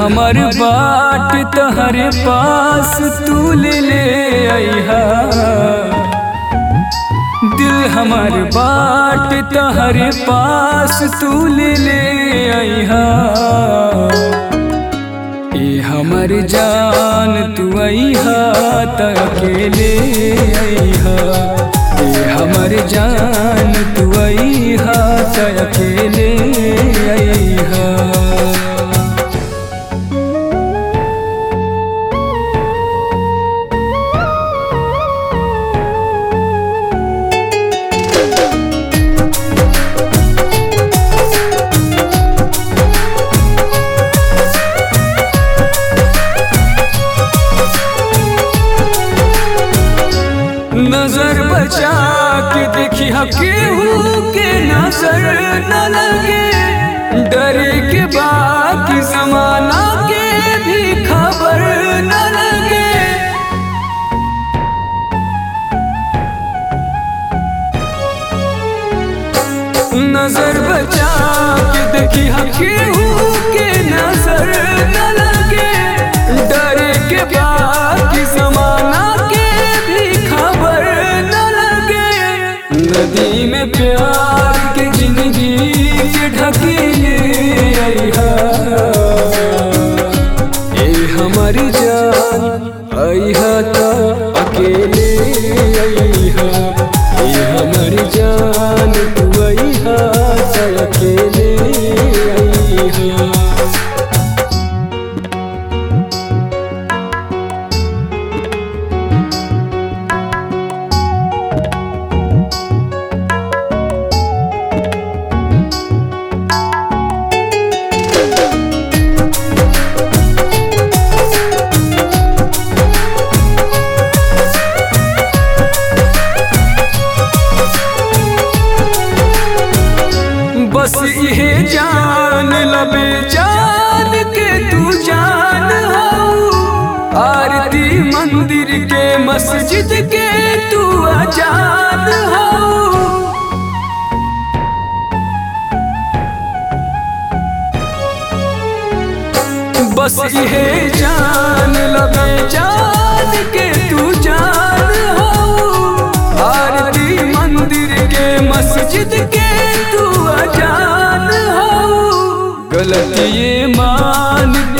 हमर बाट तहरे पास तू ले ले अइहा दिल हमर बाट तहरे पास तू ले ले अइहा ए हमर जान तू अइहा त अकेले अइहा ए हमर जान तू अइहा त अकेले अइहा नजर बचा के देखी केहू के नजर न लगे डरे के बाकी जमाना के भी खबर न लगे नजर बचा के देखी केहू के नजर न लगे डरे के बाकी जमाना के भी खबर न लगे नदी में प्यार के जिंदगी के ढकेले अइहा ए हमारी जान अइहा त अकेले अइहा ए हमारी जान तू अइहा त अकेले अइहा बस इहे जान लबे जान के तू जान हो आरती मंदिर के मस्जिद के तू अजान हो बस इहे जान लबे जान के तू जान हो आरती मंदिर के मस्जिद के तू अजान हो गलती ये मान